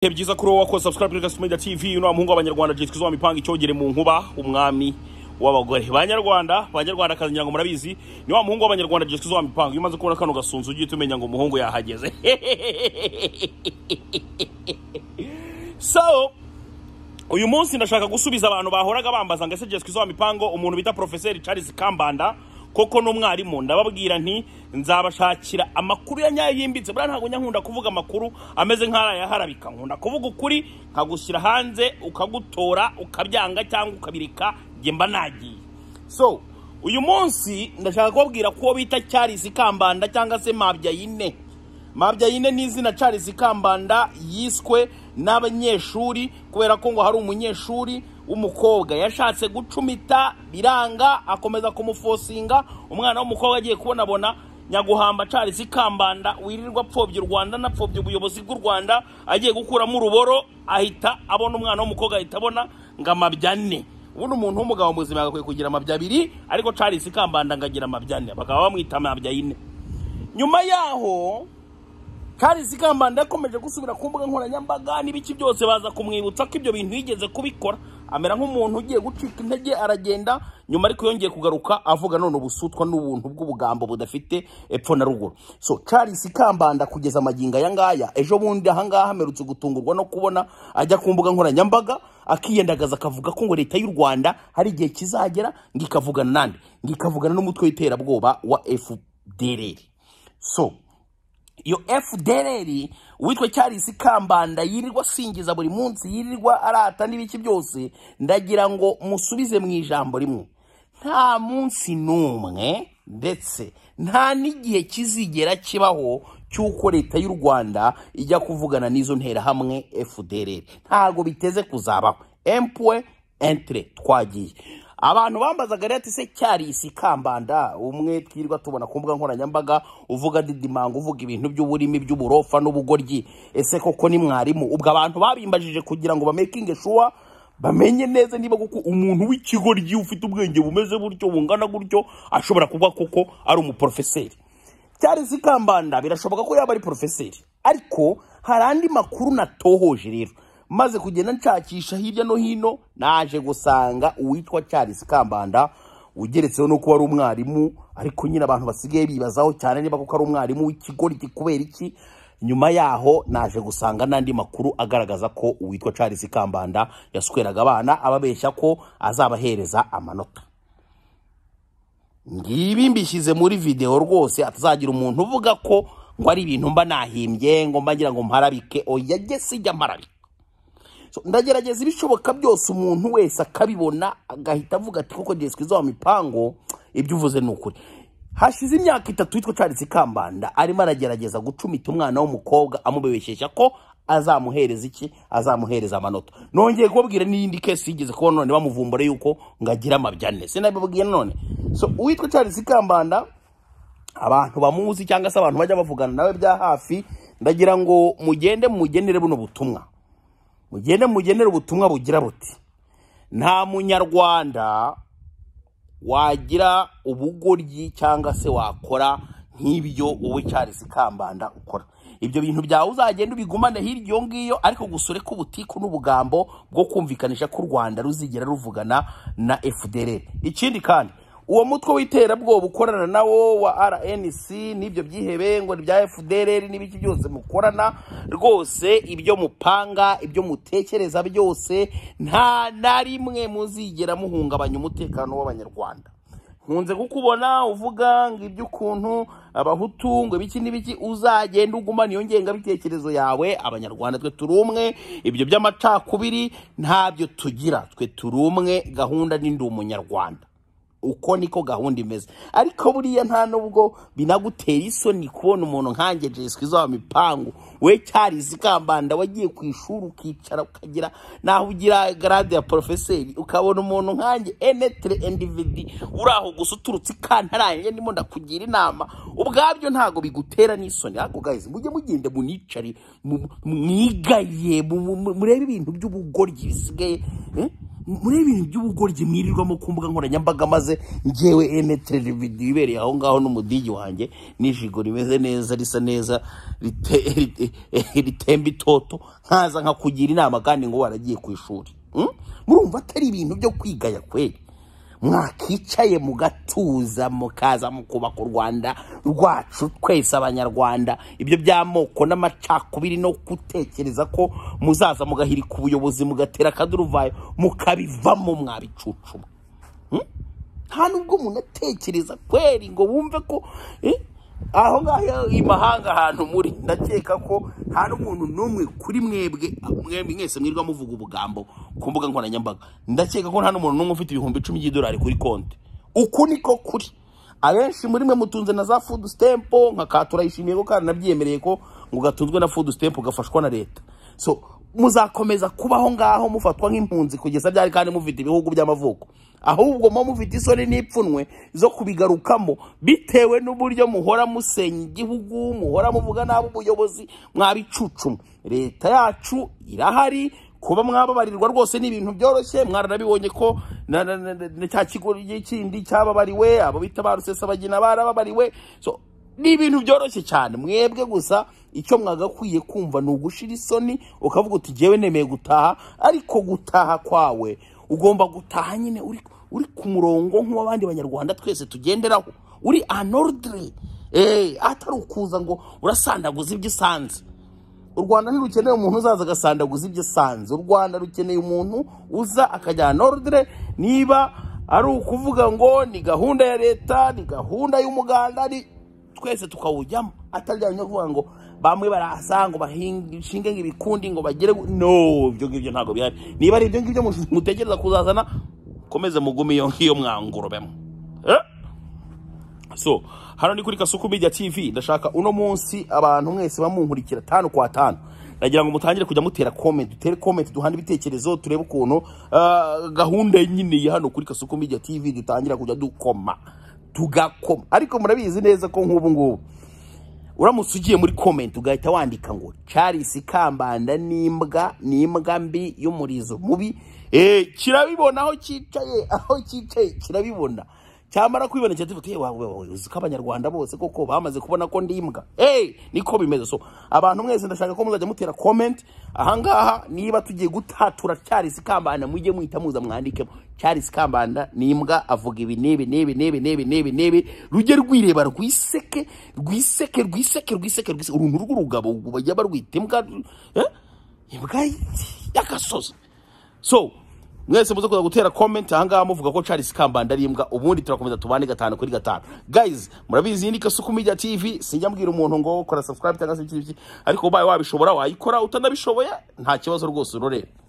ibihe byiza kuri wowe wakoze subscribe kuri gasumida tv uno muhungu w'abanyarwanda jitwa izuba mipanga icyogere mu nkuba umwami w'abagore banyarwanda banyarwanda akazi ngira ngo murabizi ni wa muhungu w'abanyarwanda jitwa izuba mipanga iyo umaze kubona kano gasunzu ujye uhita umenya ngo umuhungu yahageze so uyu munsi ndashaka gusubiza abantu bahoraga bambaza ngo ese jeswe izuba mipango umuntu bita porofeseri charles kambanda koko n'umwarimu ndababwira nti nzabashakira amakuru ya nyayo yimbitse buriya ntabwo njya nkunda kuvuga amakuru ameze nk'arayaharabika nkunda kuvuga ukuri nkagushyira hanze ukagutora ukabyanga cyangwa ukabireka njye mba nagiye so uyu munsi ndashaka kubabwira ko uwo bita charles kambanda cyangwa se mabyayine mabyayine ni izina charles kambanda yiswe n'abanyeshuri kubera ko ngo hari umunyeshuri w'umukobwa yashatse gucumita biranga akomeza kumufosinga umwana w'umukobwa agiye kubonabona nyaguhamba charles kambanda wirirwa apfobya u rwanda anapfobya ubuyobozi bw'u rwanda agiye gukuramo uruboro ahita abona umwana w'umukobwa ahita abona ngo amabya ane ubundi umuntu w'umugabo muzima agakwiye kugira amabya abiri ariko charles kambanda ngo agira amabya ane bakaba bamwita amabya yine nyuma yaho Charles Kambanda yakomeje gusubira ku mbuga nkoranyambaga n'ibiki byose baza kumwibutsa ko ibyo bintu yigeze kubikora amera nk'umuntu ugiye gucika intege aragenda nyuma ariko yongeye kugaruka avuga none ubusutwa n'ubuntu bw'ubugambo budafite epfo na ruguru so Charles Kambanda kugeza amagingo aya ngaya ejo bundi aha ngaha amerutse gutungurwa no kubona ajya ku mbuga nkoranyambaga akiyendagaza akavuga ko ngo leta y'u Rwanda hari igihe kizagera ngo ikavugana nande ngo ikavugana n'umutwe w'iterabwoba wa FDLR so iyo fdrr uwitwa charles kambanda yirirwa asingiza buri munsi yirirwa arata n'ibiki byose ndagira ngo musubize mu ijambo rimwe nta munsi n'umwe ndetse nta n'igihe kizigera kibaho cy'uko leta y'u rwanda ijya kuvugana n'izo nterahamwe fdrr ntabwo biteze kuzabaho empwe entire twagiye abantu bambazaga rero ati se cyarisi kambanda umwe twirirwa tubona ku mbuga nkoranyambaga uvuga didimanga uvuga ibintu by'uburimi by'uburofa n'ubugoryi ese koko ni mwarimu ubwo abantu babimbajije kugira ngo bamekinge shuwa bamenye neza niba koko umuntu w'ikigoryi ufite ubwenge bumeze gutyo bungana gutyo ashobora kuba koko ari umuporofeseri cyarisi kambanda birashoboka ko yaba ari porofeseri ariko hari andi makuru natohoje rero maze kugenda nshakisha hirya no hino naje gusanga uwitwa Charles Kambanda ugeretseho no kuba ari umwarimu ariko nyine abantu basigaye bibazaho cyane niba kuko ari umwarimu w'ikigoryi kubera iki nyuma yaho naje gusanga n'andi makuru agaragaza ko uwitwa Charles Kambanda yasweraga abana ababeshya ko azabahereza amanota ngibi mbishyize muri video rwose atazagira umuntu uvuga ko ngo ari ibintu mba nahimbye ngo mba ngira ngo mparabike oya jye sijya mparabike ndagerageza ibishoboka byose umuntu wese akabibona agahita avuga ati kuko ngiye twiza wa mipango ibyo uvuze ni ukuri hashize imyaka itatu witwa Charles Kambanda arimo aragerageza gucumita umwana w'umukobwa amubesheshya ko azamuhereza iki azamuhereza amanota nongeye kubabwira n'iyindi kesi yigeze kubona none bamuvumbure yuko ngo agire amabyane sinabibabwiye none so uwitwa Charles Kambanda abantu bamuzi cyangwa se abantu bajya bavugana nawe bya hafi ndagira ngo mugende mugenere buno butumwa mugende mugenere ubutumwa bugira buti nta munyarwanda wagira ubugoryi cyangwa se wakora nk'ibyo wowe Charles Kambanda ukora ibyo bintu byawe uzagenda ubigumane hirya iyo ngiyo ariko gusore k'ubutiku n'ubugambo bwo kumvikanisha ko u rwanda ruzigera ruvugana na fdr ikindi kandi uwo mutwe w'iterabwoba ukorana nawo wa rnc n'ibyo byihebe ngo bya fdr n'ibiki byose mukorana rwose ibyo mupanga ibyo mutekereza byose nta na rimwe muzigera muhungabanya umutekano w'abanyarwanda nkunze kukubona uvuga ngo iby'ukuntu abahutu ngo ibiki n'ibiki uzagenda ugumana iyo ngengabitekerezo yawe abanyarwanda twe turi umwe ibyo by'amacakubiri ntabyo tugira twe turi umwe gahunda n'indi umunyarwanda uko niko gahunda imeze ariko buriya nta nubwo binagutera isoni kubona umuntu nkange jeswe izo mipangu we cyarizi kambanda wagiye ku ishuri ukicara ukagira naho ugira garade ya porofeseri ukabona umuntu nkange enetere endividi uri aho gusa uturutse ikantarange ndimo ndakugira inama ubwabyo ntabwo bigutera n'isoni ariko gahizi mujye mugende municare mwigaye murebe ibintu by'ubugoryi bisigaye muri ibintu by'ubugoryi mwirirwamo ku mbuga nkoranyambaga maze ngewe ene televiziyo ibereye aho ngaho n'umudigi wanjye n'ijigo rimeze neza risa neza rite- rite- ritemba itoto nkaza nkakugira inama kandi ngo waragiye ku ishuri Mm? murumva atari ibintu byo kwigaya kweri mwakicaye mugatuza mukaza mukubaka u rwanda rwacu twese abanyarwanda ibyo by'amoko n'amacakubiri no gutekereza ko muzaza mugahirika ubuyobozi mugatera akaduruvayo mukabivamo mwabicucuma nta nubwo umuntu atekereza kweri ngo wumve ko eh, aho ngaho i mahanga ahantu muri ndakeka ko nta n'umuntu n'umwe kuri mwebwe mwembi mwese mwirwa muvuga ubugambo ku mbuga nkoranyambaga ndakeka ko nta n'umuntu n'umwe ufite ibihumbi icumi by'idolari kuri konti uku niko kuri abenshi muri mwe mutunze na za fudu sitempo nka katura yishimiye ko kandi nabyemereye ko ngo gatunzwe na fudu sitempo gafashwa na leta so muzakomeza kubaho ngaho mufatwa nk'impunzi kugeza byari kandi mufite ibihugu by'amavuko ahubwo muba mufite isoni n'ipfunwe zo kubigarukamo bitewe n'uburyo muhora musenya igihugu muhora muvuga nabi ubuyobozi mwabicucuma leta yacu irahari kuba mwababarirwa rwose ni ibintu byoroshye mwaranabibonye ko na- na- na- na- na cya kigo kindi cyababariwe abo bita ba rusesabagina barababariwe so ni ibintu byoroshye cyane mwebwe gusa icyo mwagakwiye kumva ni ugushira isoni ukavuga uti jyewe nemeye gutaha ariko gutaha kwawe ugomba gutaha nyine uri, uri ku murongo nk'uw'abandi banyarwanda twese tugenderaho uri anordre eh, atari ukuza ngo urasandaguza ibyo usanze u rwanda ntirukeneye umuntu uzaza agasandaguza ibyo asanze u rwanda rukeneye umuntu uza akajyana ordre niba ari ukuvuga ngo ni gahunda ya leta ni gahunda y'umuganda ni twese tukawujyamo atajyanye no kuvuga ngo bamwe barasa ngo bashinge nk'ibikundi ngo bagere gu- no ibyo ngibyo ntabwo bihari niba ari ibyo ngibyo mu- mutekereza kuzazana komeze mugume iyo ngiyo mwangurubemo eh? so hano ni kuri kasuku media tv ndashaka uno munsi abantu mwese bamunkurikira tanu kwa tanu nagira ngo mutangire kujya mutera comment dutere comment duhana ibitekerezo turebe ukuntu ah, gahunda nyine ya hano kuri kasuku media tv dutangira kujya dukoma tugakoma ariko murabizi neza ko nk'ubu ngubu uramutse ugiye muri comment ugahita wandika ngo Charles Kambanda n'imbwa n'imbwa mbi y'umurizo mubi eh kirabibona aho cyicaye aho cyicaye kirabibona cyamara kwibona cyatuvuga ati wawe wawe uzi ko abanyarwanda bose koko bamaze kubona ko ndi imbwa eh niko bimeze so abantu mwese ndashaka ko muzajya mutera comment ahangaha niba tugiye gutatura Charles Kambanda mujye muhita muza mwandikemo Charles Kambanda n'imbwa avuga ibi n'ibi n'ibi n'ibi n'ibi n'ibi n'ibi rujye rwireba rwiseke rwiseke rwiseke rwiseke rwiseke uruntu rw'urugabo bajya barwita imbwa eh? imbwa y'agasozi so mwese muze kuza gutera comment ahangaha muvuga ko Charles Kambanda ari imbwa ubundi turakomeza tubane gatanu kuri gatanu guys murabizi ni Kasuku Media TV sinjya mbwira umuntu ngo kora subscribe cyangwa se iki ariko ubaye wabishobora wayikora utanabishoboye nta kibazo rwose urore